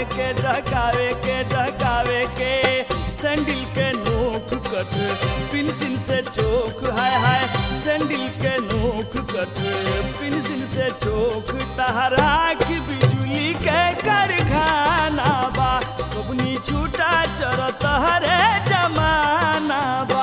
के डकावे के डकावे के सैंडल के नोक कट पेंसिल से चोक हाय हाय सैंडल के नोक कट पेंसिल से चोक तहरा की बिजली के कारखाना बा कबनी छूटा चरत हरे जमाना बा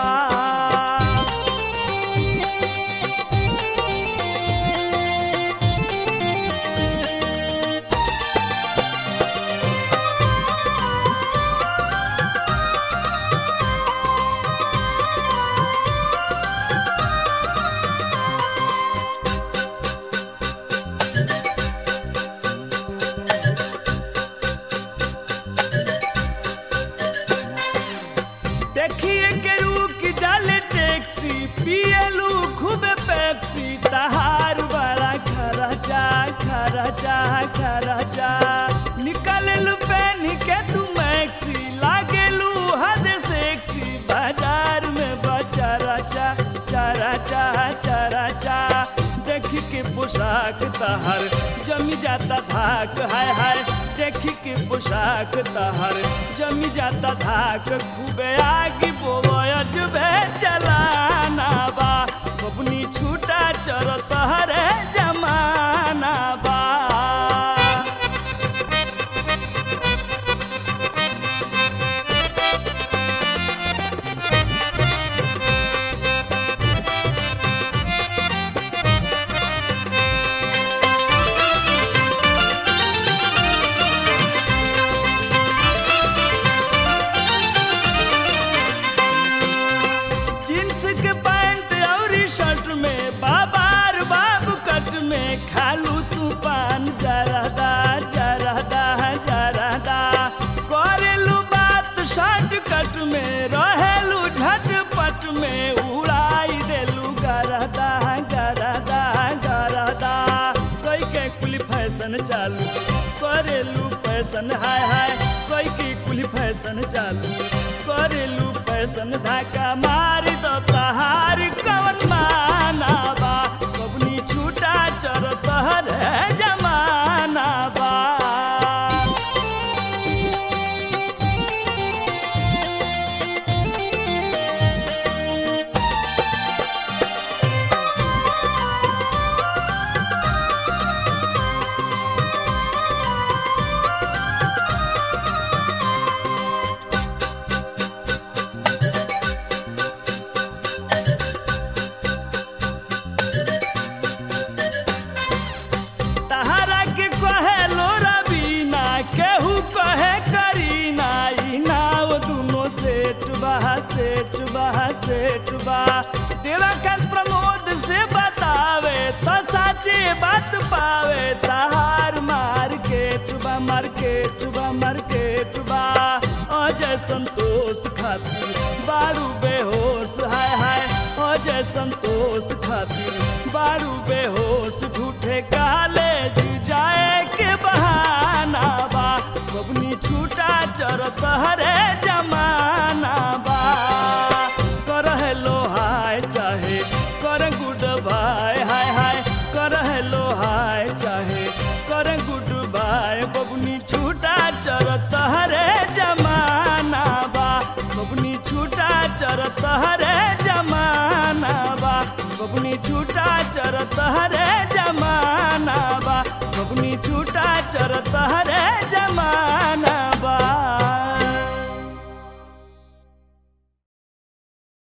देखिए के रुक जाले टैक्सी पियलू खूब पेप्सी तहार बड़ा खरचा खरचा खरचा निकललू पहन के तू मैक्सी लागेलू हद सेक्सी बाजार में बचा रचा चरचा चरचा देखी के पोशाक तहर जमी जाता धाक हाय हाय देखी के पोशाक तहर जमी जाता धाक खूबे आगे बोवज बे चलाना बा बबनी छूटा चर तहरे जमाना बा जींस के पैंट और शर्ट में बाबार बाबू कट में खालू तू पान जरदा जरदा जरदा करेलू बात शर्ट कट में रहेलू झटपट में उड़ाई देलू गरदा गरदा गरदा कोई के कुल फैशन चालू करेलू फैशन हाय हाय कोई की कुल फैशन चालू करेलू फैशन धाका मार दो तहार कवन माना बा कबनी छूटा चर तहर जमाना बा तहरा के कहे लोरा बीना केहू कहे करीना ई नाव दुनो सेठ बा सेठ बा सेठ बा देवाकांत प्रमोद से बतावे तो साचे बात पावे तहार मार्केट बा मार्केट बा मार्केट बा अजय संतोष खातिर बारू बेहोश हाय हाय अजय संतोष खातिर बारू बेहोश झूठे काले जाए के बहाना बा बबनी छूटा चरत हरे जमाना बा कर लो हाय चाहे कर गुड बाय हाय हाय कर लो हाय चाहे कर गुड बाय बबनी छूटा चरत हरे जमाना बा बबनी छूटा चरत हरे जमाना बा बबनी छूटा चरत हरे